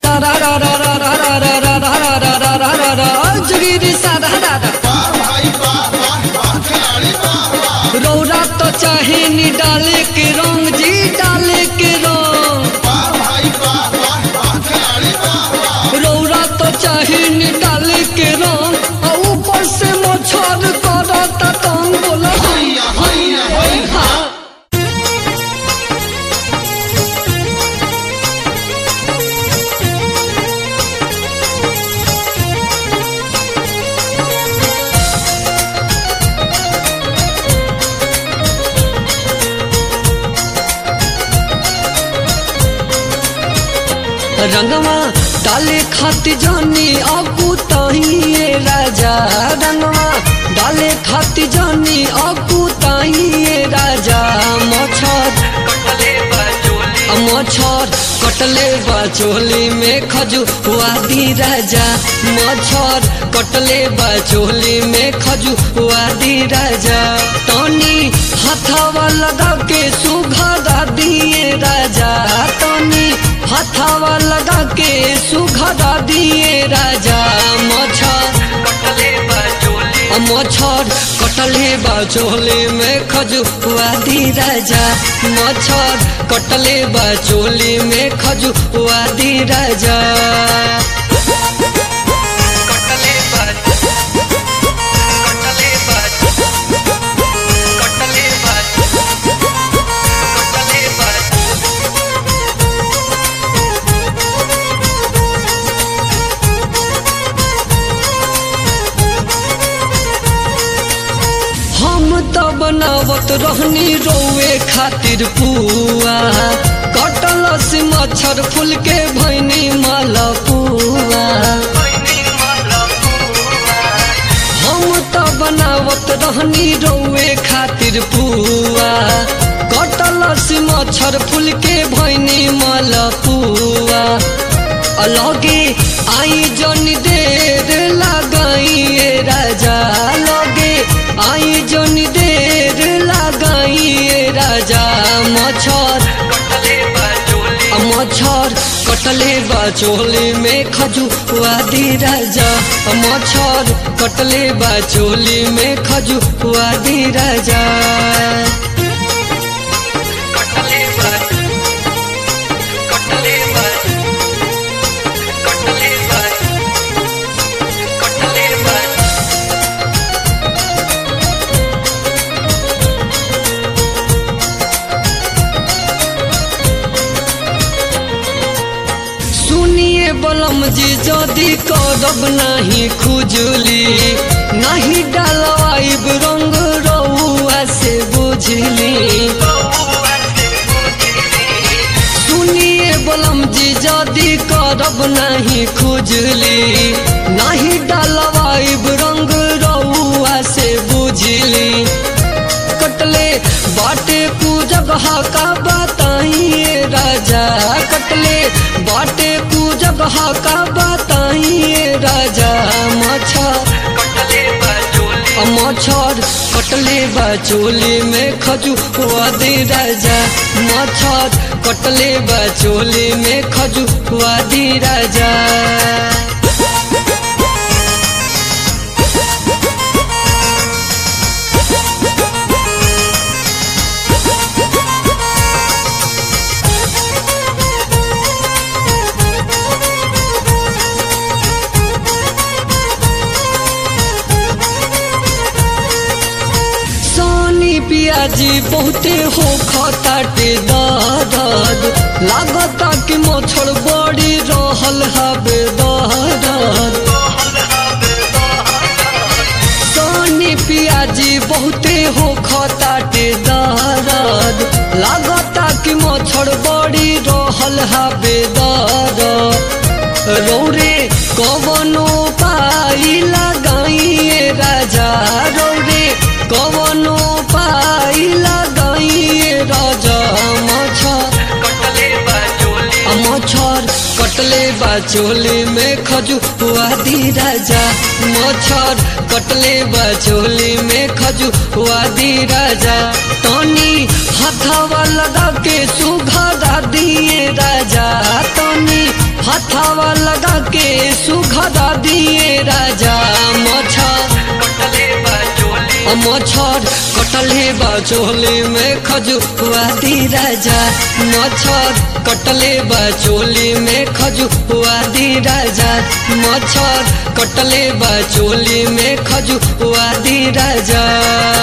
जोगिरी सादा दादा वाह भाई वाह वाह वाह खिलाड़ी वाह वाह रौरा तो चाहे नी डाले के रंग जी डाले के रंग वाह भाई वाह वाह वाह खिलाड़ी वाह वाह रौरा तो चाहे नी डाले के रंग आ ऊपर से मच्छर करता तंग बोला हैया हैया हैया हाँ रंगवा डाले खाती जानी अबू ताहिए राजा रंगवा डाले खाती जानी अबू ताहिए राजा मच्छर मच्छर कटले बचोली में खजुआदी राजा मच्छर कटले बचोली में खजुआदी राजा तनी हथवा लगा के सुघरा दिए राजा तनी हथवा लगा के सुघरा दिए राजा मच्छर मच्छर कटले बाचोले में खजुआदी राजा मच्छर कटले बाचोली में खजुआदी राजा हम त बनावत रहनी रोए खातिर पुआ कटल से मच्छर फूल के भैनी मालपुआ हम त बनावत रहनी रोए खातिर पुआ कटल से मच्छर फूल के भैनी मालपुआ अलगे आई जन देर लगाइए राजा लगे आई जन देर लगाइए राजा मच्छर मच्छर कटले बाचोली में खजुआदी राजा मच्छर कटले बाचोली में खजुआदी राजा सुनिए बलम जी जदि करब नाही खुजली नाही डालवाइब रंग रउआ से बुझली सुनिए बलम जी जदि करब नाही खुजली नाही डालवाइब रंग रउआ से बुझली कटले बाटे कु जगह का बताइए राजा कटले बाटे कु जगह का बताइए राजा मच्छर मच्छर कटले बचोली में खजुआ दे राजा मच्छर कटले बचोली में खजुआ दे राजा सोनी पियाजी बहुते हो खताटे दर्द लागता कि मच्छर बड़ी रहल हबे दर्द सोनी पियाजी बहुते हो खताटे दर्द लागता कि मच्छर बड़ी रहल हबे दर्द रौरे कवनो पाई लगाइए राजा रौरे कवनो पाई लगाइए राजा मच्छर मच्छर कटले कटले बा चोली में खजुआ दी राजा मच्छर कटले बा चोली में खजुआ दी राजा तनी हथवा लगा के सुघरा दिए राजा तनी हथवा लगा के सुघरा दिए राजा मच्छर कटले बा चोली मच्छर कटले बा चोली में खजुआ दी राजा मच्छर कटले बा चोली में खजुआ दी राजा मच्छर कटले बा चोली में खजुआ दी राजा